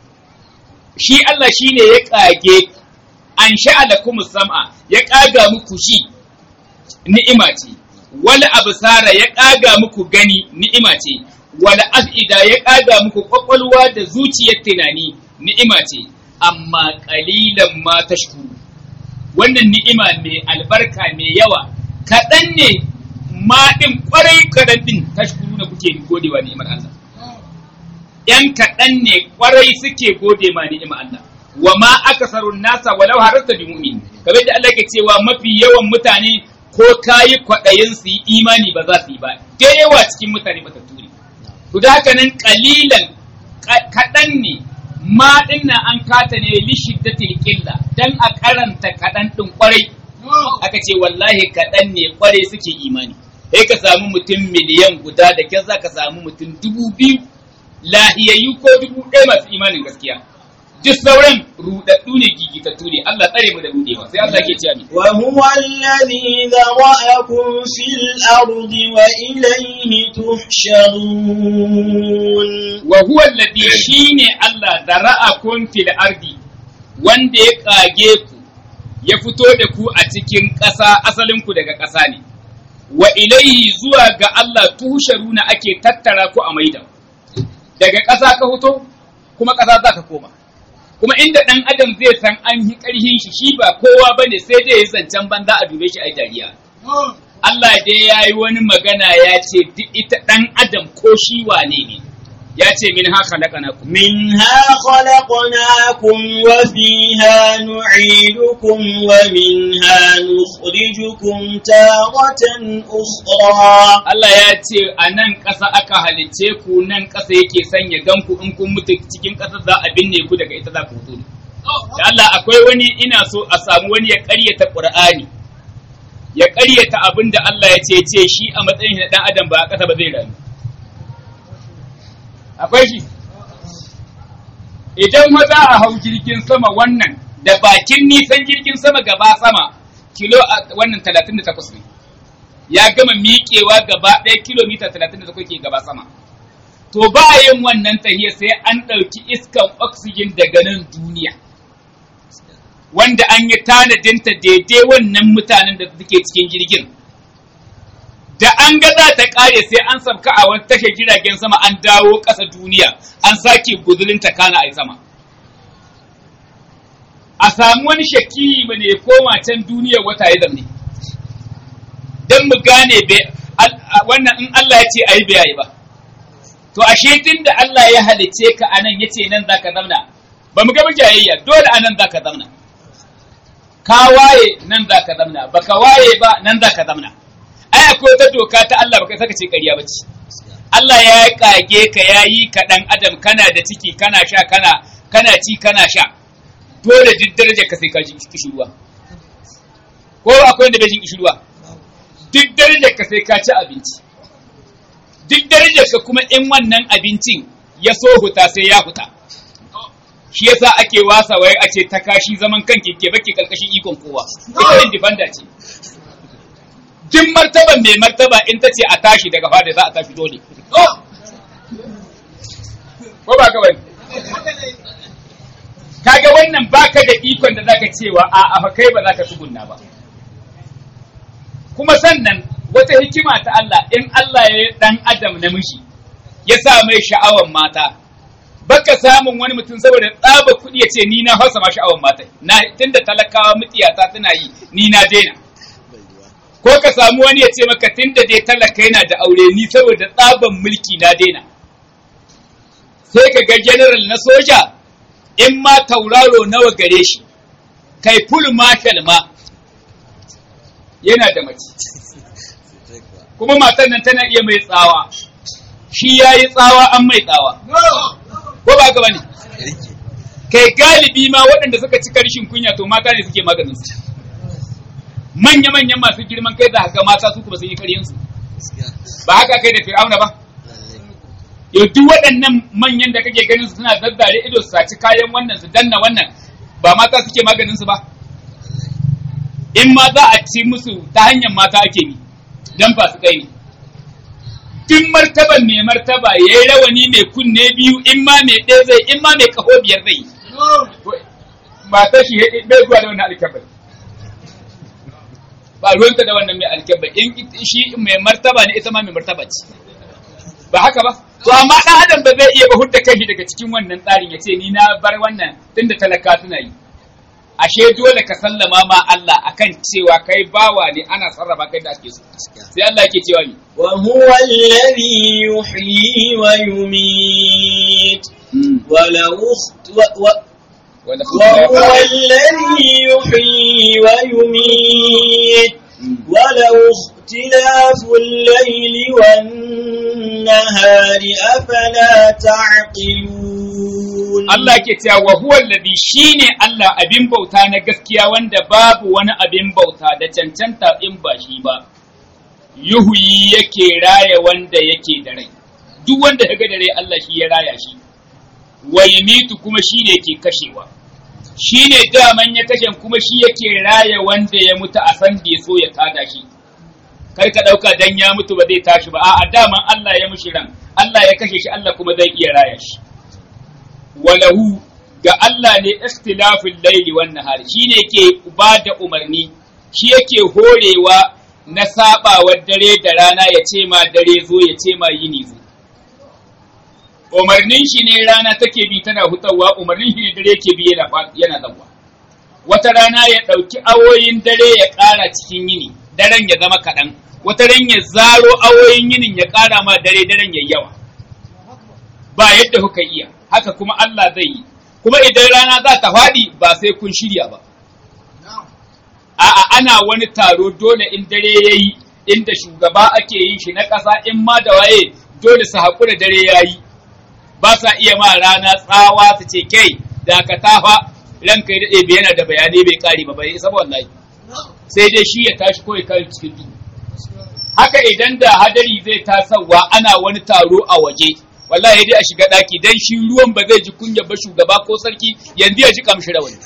shi Allah shine ya kage an sha'ala kuma sam'a ya ƙaga muku shi ni'ima ce wala absara ya ƙaga muku gani ni'ima ce wala af'ida ya ƙaga muku kwakwalwa da zuciyar tunani ni'ima ce amma ƙalilan ma tashkuru wannan ni'ima mai albarka mai yawa kaɗan ne ma ɗin ƙwarai kaɗan ɗin tashkuru na kuke godewa ni'imar Allah ‘yan kaɗan ne ƙwarai suke gode ma ni'imar Allah wa ma akasarun nasa walau harasta bi mu'min kamar da Allah ke cewa mafi yawan mutane ko kayi kwaɗayin su yi imani ba za su yi ba da yawa cikin mutane ba ne to da haka nan kalilan kaɗan ne ma dinnan an kata ne li shiddatil qilla dan a karanta kaɗan ɗin kwarai aka ce wallahi kaɗan ne kwarai suke imani sai ka samu mutum miliyan guda da kyar za ka samu mutum dubu biyu lahiyayyu ko dubu ɗaya masu imanin gaskiya duk sauran rudaddu ne gigitattu ne Allah tsare mu da rudewa sai Allah ke cewa ni wa huwa alladhi dhara'akum fil ardi wa ilayhi tuhsharun wa huwa alladhi shine Allah dhara'akum fil ardi wanda ya kage ku ya fito da ku a cikin ƙasa asalin ku daga ƙasa ne wa ilayhi zuwa ga Allah tuhsharuna ake tattara ku a maida daga ƙasa ka fito kuma ƙasa za ka koma kuma inda ɗan adam zai san an yi ƙarhin shi shi ba kowa ba ne sai dai ya zancen banza a dube shi a dariya Allah dai ya yi wani magana ya ce duk ita ɗan adam ko shi wane ne ya ce min ha khalaqnakum منها خلقناكم وفيها نعيدكم ومنها نخرجكم تارة أخرى Allah ya ce a nan ƙasa aka halicce ku nan ƙasa yake sanya ganku in kun mutu cikin ƙasa za a binne ku daga ita za ku fito ne. Da Allah akwai wani ina so a samu wani ya ƙaryata Ƙur'ani ya ƙaryata abin da Allah ya ce ce shi a matsayin na ɗan adam ba a ƙasa ba zai rayu. Akwai shi? Idan ma za a hau jirgin sama wannan da bakin nisan jirgin sama gaba sama kilo a- wannan talatin da takwas ne. ya gama miƙewa gaba ɗaya kilomita talatin da ke gaba sama. To ba yin wannan tahiya sai an ɗauki iskan oxygen daga nan duniya. Wanda an yi tanadinta daidai wannan mutanen da suke cikin jirgin. Da an ga za ta ƙare sai an sabka a wani tashar jiragen sama an dawo ƙasa duniya an sake guzulinta kana a sama. A samu wani shakki ne ya koma can duniyar wata ya zamne. don mu gane be- al- a- wannan in Allah ya ce a yi bai yi ba. To ashe tun da Allah ya halice ka a nan ya ce nan za ka zamna, ba mu gaba jayayya dole a nan za ka zamna. Ka waye nan za ka zamna, ba ka waye ba nan za ka zamna. Ai akwai wata doka ta Allah ba kai saka ce ƙarya ba ce. Allah ya kage ka ya yi ka ɗan adam kana da ciki kana sha kana kana ci kana sha. Dole duk darajar ka sai ka ji kishirwa. ko akwai wanda bai jin kishirwa duk darajar ka sai ka ci abinci duk darajar ka kuma in wannan abincin ya so huta sai ya huta shi yasa ake wasa wai a ce ta kashi zaman kan keke baki karkashin ikon kowa ita independent ce duk martaban mai martaba in ta ce a tashi daga fada za a tashi dole ko ba ka bane kaga wannan baka da ikon da zaka cewa a a kai ba za ka tsugunna ba kuma sannan wata hikima ta Allah in Allah ya dan adam namiji ya sa mai sha'awan mata baka samun wani mutum saboda tsaba kuɗi ya ce ni na hausa ma sha'awan mata na tunda talakawa mutiyata tana yi ni na daina ko ka samu wani ya ce maka tunda dai talaka yana da aure ni saboda tsaban mulki na daina sai ka ga general na soja in ma tauraro nawa gare shi kai full marshal ma yana da mace kuma matan nan tana iya mai tsawa shi ya yi tsawa an mai tsawa ko ba ka bane kai galibi ma waɗanda suka ci karshen kunya to mata ne suke maganin su manya-manyan masu girman kai da haka mata su kuma sun yi karyansu ba haka kai da fir'auna ba yau duk waɗannan manyan da kake ganin su suna zazzare ido su saci kayan wannan su danna wannan ba mata suke maganin su ba in ma za a ci musu ta hanyar mata ake bi dan ba su kai ne tun martaban mai martaba ya yi rawani mai kunne biyu in ma mai ɗaya zai in ma mai kaho biyar zai mata shi bai zuwa da wannan alkabar ba ruwanta da wannan mai alkabar in shi mai martaba ne ita ma mai martaba ce ba haka ba to amma dan adam ba zai iya ba hudda kanshi daga cikin wannan tsarin ya ce ni na bar wannan tunda talaka suna yi ashe dole ka sallama ma Allah akan cewa kai bawa ne ana sarrafa kai da ake so sai Allah yake cewa ni wa huwa alladhi yuhyi wa yumiit wa law وهو الذي يحيي ويميت ولو اختلاف الليل والنهار أفلا تعقلون Allah ke cewa wa huwa alladhi shine Allah abin bauta na gaskiya wanda babu wani abin bauta da cancanta in ba shi ba yuhuyi yake raya wanda yake da rai duk wanda ya ga da rai Allah shi ya raya shi wa yumitu kuma shine yake kashewa shine daman ya kashe kuma shi yake raya wanda ya mutu a san da so ya tada shi kar ka dauka dan ya mutu ba zai tashi ba a'a daman Allah ya mushi ran Allah ya kashe shi Allah kuma zai iya raya shi walahu ga Allah ne ikhtilafin laili wan nahar shine ke ba da umarni shi yake horewa na sabawar dare da rana ya ce ma dare zo ya ce ma yini zo umarnin shi ne rana take bi tana hutawa umarnin shi ne dare ke bi yana yana zawa wata rana ya ɗauki awoyin dare ya ƙara cikin yini daren ya zama kaɗan wata ran ya zaro awoyin yinin ya ƙara ma dare daren ya yawa ba yadda kuka iya haka kuma Allah zai yi kuma idan rana za ta faɗi ba sai kun shirya ba a'a ana wani taro dole in dare ya yi inda shugaba ake yin shi na ƙasa in ma da waye dole su haƙura dare ya yi ba sa iya ma rana tsawa su ce kai da ka tafa ranka ya daɗe yana da bayanai bai ƙari ba bai isa wallahi sai dai shi ya tashi ko ya kare cikin duhu haka idan da hadari zai tasawa ana wani taro a waje wallahi dai a shiga daki dan shi ruwan ba zai ji kunya ba shugaba ko sarki yanzu ya ji kamshi rawani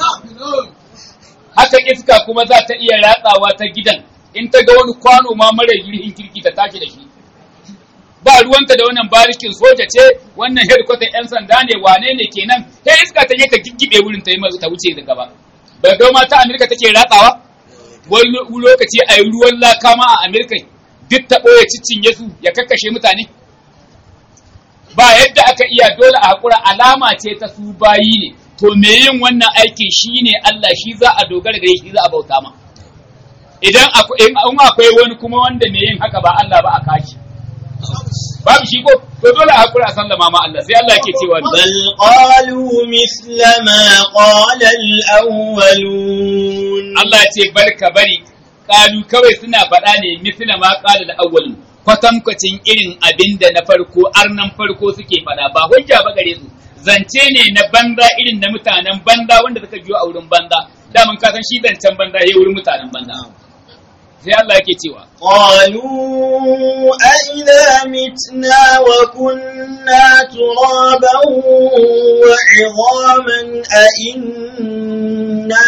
haka iska kuma za ta iya ratsawa ta gidan in ta ga wani kwano ma mara girhin kirki ta tashi da shi ba ruwanta da wannan barikin soja ce wannan headquarter yan sanda ne wane ne kenan sai iska ta je ta giggibe wurin ta yi ta wuce da gaba ba ga ma ta Amerika take ratsawa wani lokaci a yi ruwan laka ma a Amerika duk ta ɓoye cicinye su ya kakkashe mutane ba yadda aka iya dole a haƙura alama ce ta su bayi ne to me yin wannan aikin shi ne Allah shi za a dogara gare shi za a bauta ma idan akwai wani kuma wanda me yin haka ba Allah ba a kashi babu shi ko to dole a haƙura a sallama ma Allah sai Allah ke cewa bal qalu misla ma qala al-awwalun Allah ya ce barka bari kalu kawai suna faɗa ne misla ma qala al-awwalun kwatankwacin irin abin da na farko arnan farko suke faɗa ba hujja ba gare su zance ne na banza irin na mutanen banza wanda suka biyo a wurin banza daman ka san shi zancen banza ya wurin mutanen banza sai Allah yake cewa قالوا أئذا متنا وكنا ترابا وعظاما أئنا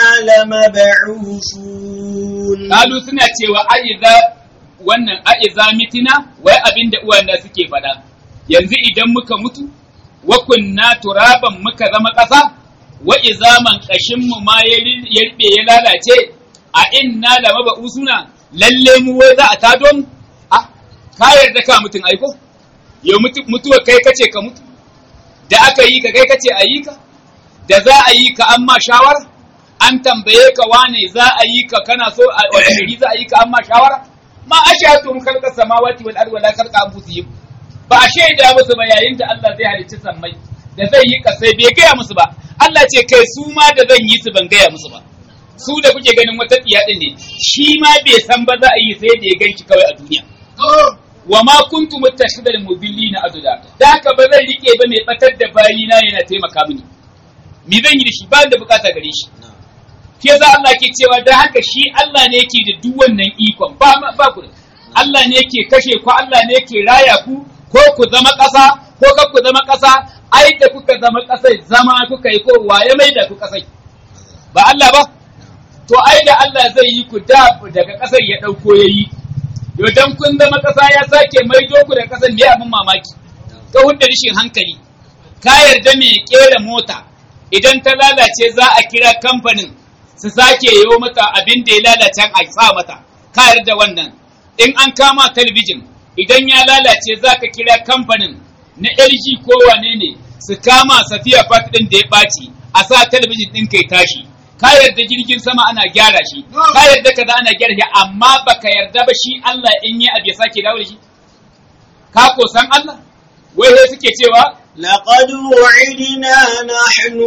لمبعوثون kalu suna cewa aiza wannan aiza mitina wai abin da uwan suke faɗa yanzu idan muka mutu wa kunna turaban muka zama ƙasa wa izaman ƙashin mu ma ya riɓe ya lalace a inna lamaba usuna lalle mu wai za a tado mu a ka yarda ka mutun aiko yau mutuwa kai kace ka mutu da aka yi ka kai kace a yi ka da za a yi ka an ma shawara an tambaye ka wane za a yi ka kana so a wani za a yi ka an ma shawara ma ashhadu mun khalqa samawati wal ardi wala khalqa anfusihim ba a shaida musu ba yayin da Allah zai halicci sammai da zai yi kasai bai gaya musu ba Allah ce kai su ma da zan yi su ban gaya musu ba su da kuke ganin wata tsiya din ne shi ma bai san ba za a yi sai da ya ganki kawai a duniya wa ma kuntu muttashidal mudillina aduda da haka ba zan rike ba mai batar da bayina yana taimaka mini me zan yi da shi ba da bukata gare shi ke za Allah ke cewa da haka shi Allah ne yake da duk wannan ikon ba ba ku Allah ne yake kashe ku Allah ne yake raya ku ko ku zama ƙasa ko ka ku zama ƙasa ai da kuka zama ƙasai zama kuka yi ko waye mai da ku ƙasai ba Allah ba to ai da Allah zai yi ku da daga ƙasar ya ɗauko ya yi yau dan kun zama ƙasa ya sake maido ku da ƙasar ne abin mamaki ka hudda rishin hankali ka yarda mai kera mota idan ta lalace za a kira kamfanin su sake yi mata abin da ya lalace a sa mata ka yarda wannan in an kama talabijin idan ya lalace za ka kira kamfanin na LG ko wane ne su kama safiya fat ɗin da ya ɓaci a sa talabijin ɗin kai tashi ka yarda jirgin sama ana gyara shi ka yarda kaza ana gyara shi amma baka yarda ba shi Allah in yi abu ya sake dawo da shi ka ko san Allah wai sai suke cewa لقد وعدنا نحن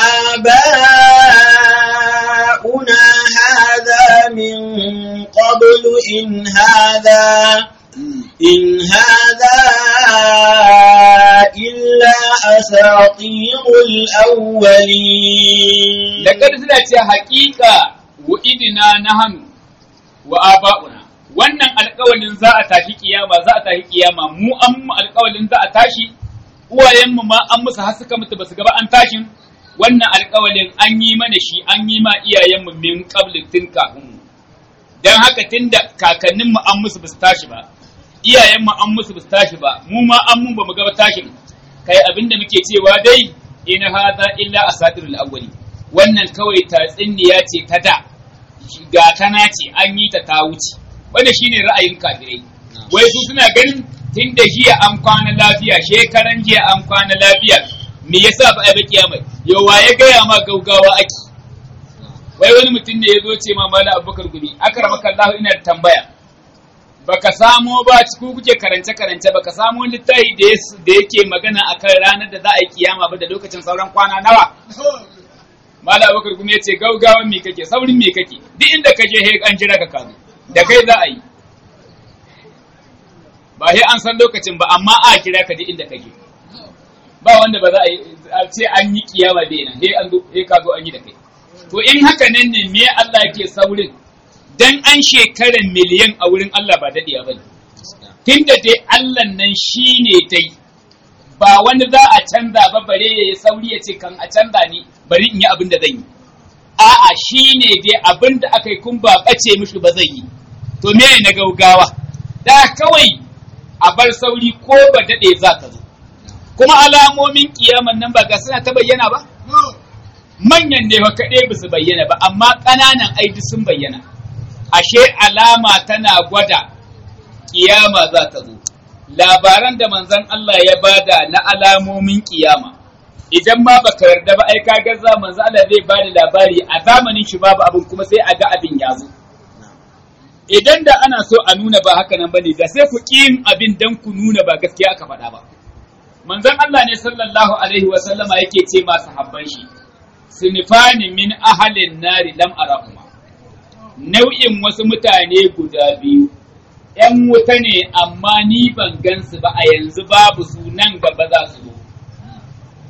وآباؤنا هذا من قبل إن هذا إن هذا إلا أساطير الأولين لقد سنة حقيقة وإدنا نحن وآباؤنا wannan alƙawalin za a tashi kiyama za a tashi kiyama mu an mu alƙawalin za a tashi uwayenmu ma an musu har suka mutu basu gaba an tashin wannan alƙawalin an yi mana shi an yi ma iyayenmu min qabli tun kafin mu dan haka tunda kakanninmu an musu basu tashi ba iyayenmu an musu basu tashi ba mu ma an mun bamu gaba tashin kai abinda muke cewa dai in hadha illa asatirul awwali wannan kawai tatsinniya ce ta da ga tana ce an yi ta ta wuce wanda shine ra'ayin kafirai wai su suna ganin tun da jiya an kwana lafiya shekaran jiya an kwana lafiya me yasa ba a yi kiyama yau wa ya gaya ma gaugawa aki wai wani mutum ne ya zo ce ma mala abubakar gumi akramaka Allah ina da tambaya baka samo ba ku kuke karance karance baka samo littafi da da yake magana akan ranar da za a yi kiyama ba da lokacin sauran kwana nawa mala abubakar gumi ya ce gaugawa me kake saurin me kake duk inda ka je an jira ka kazo da kai za a yi ba sai an san lokacin ba amma a kira ka duk inda kake ba wanda ba za a ce an yi kiyama bai nan sai an zo sai ka zo an yi da kai to in haka nan ne me Allah yake saurin dan an shekaran miliyan a wurin Allah ba dadiya bane tunda dai Allah nan shine dai ba wani za a canza ba bare ya sauri ya ce kan a canza ni bari in yi abin da zan yi a'a shine dai abin da aka yi kun ba bace mishi ba zai yi to me na gaugawa da kawai a bar sauri ko ba daɗe za ka zo. Kuma alamomin kiyaman nan ba ga suna ta bayyana ba? Manyan ne ba kaɗai ba su bayyana ba, amma ƙananan aiki sun bayyana. Ashe alama tana gwada kiyama za ta zo. Labaran da manzon Allah ya bada na alamomin kiyama. Idan ma baka yarda ba ai kaga za manzon Allah zai bada labari a zamanin shi babu abin kuma sai a ga abin ya zo. idan da ana so a nuna ba haka nan bane da sai ku yin abin dan ku nuna ba gaskiya aka faɗa ba manzon Allah ne sallallahu alaihi wa sallama yake ce ma sahabban shi sinifani min ahalin nari lam arahuma nau'in wasu mutane guda biyu ‘yan wuta ne amma ni ban gansu ba a yanzu babu su nan gaba za su zo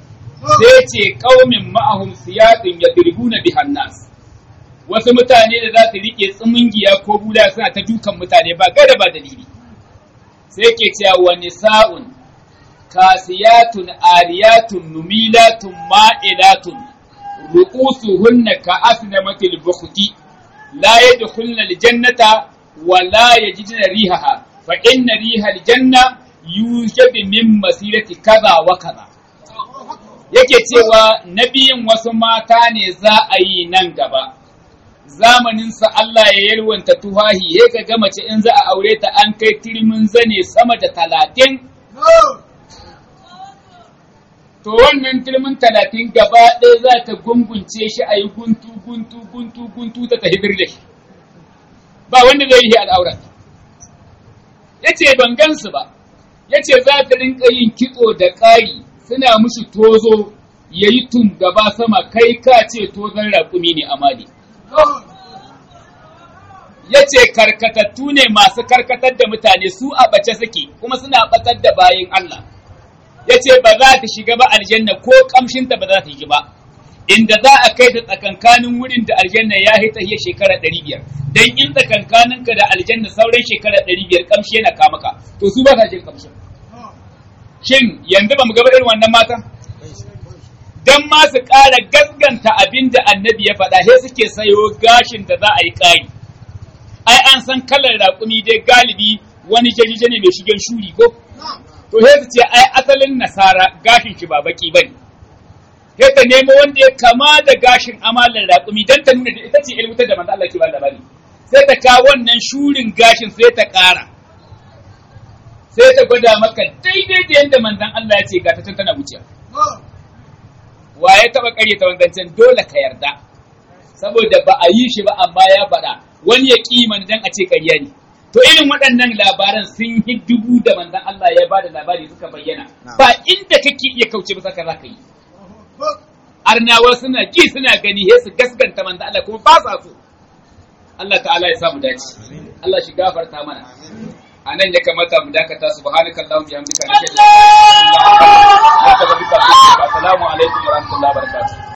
sai ce qaumin ma'ahum siyadun yadribuna bihan nas wasu mutane da za su rike tsimingiya ko bula suna ta dukan mutane ba gada ba dalili sai ke cewa wa nisa'un kasiyatun aliyatun numilatun ma'ilatun ru'usuhunna ka asnamatil bukhti la yadkhulna aljannata wa la yajidna rihaha fa inna riha aljanna yujadu min masirati kaza wa kaza yake cewa nabiyin wasu mata ne za a yi nan gaba zamaninsa Allah ya yalwanta tuhahi ya ga ga mace in za a aure ta an kai turmin zane sama da talatin to wannan turmin talatin gaba ɗaya za ta gungunce shi a yi guntu guntu guntu guntu ta ta hidir da shi ba wanda zai yi al'aurat ya ce ban gansu ba ya ce za ta rinka yin kitso da ƙari suna mushi tozo ya yi tum gaba sama kai ka ce tozon raƙumi ne amali ya ce karkatattu ne masu karkatar da mutane su a bace suke kuma suna batar da bayin Allah ya ce ba za ta shiga ba aljanna ko kamshinta ba za ta yi ba inda za a kai ta tsakankanin wurin da aljanna ya yi ta shekara ɗari biyar don in tsakankaninka da aljanna sauran shekara ɗari biyar kamshi yana kamaka to su ba sa jin kamshin shin yanzu ba mu gaba irin wannan mata dan ma su ƙara gaskanta abin da annabi ya faɗa sai suke sayo gashin da za a yi ƙari ai an san kalar raƙumi dai galibi wani jaje ne mai shigen shuri ko to sai su ce ai asalin nasara gashin shi ba baki bane sai ta nemo wanda ya kama da gashin amalan raƙumi dan ta nuna da ita ce ilmutar da manzo Allah ke ba labari sai ta kawo wannan shurin gashin sai ta ƙara sai ta gwada maka daidai da yadda manzon Allah ya ce ga ta tana wuciya wa ya taba kare ta wanzancen dole ka yarda saboda ba a yi shi ba amma ya faɗa wani ya kiman dan a ce ƙarya ne to irin waɗannan labaran sun yi dubu da manzon Allah ya bada labari suka bayyana ba inda kake iya kauce ba saka zaka yi arnawa suna ji suna gani he su gaskanta manzon Allah kuma ba sa so Allah ta'ala ya sa mu dace Allah shi gafarta mana a nan ya kamata mu dakata subhanaka allahumma bihamdika nashhadu an la ilaha illa anta astaghfiruka wa atubu ilaik assalamu alaikum wa rahmatullahi wa barakatuh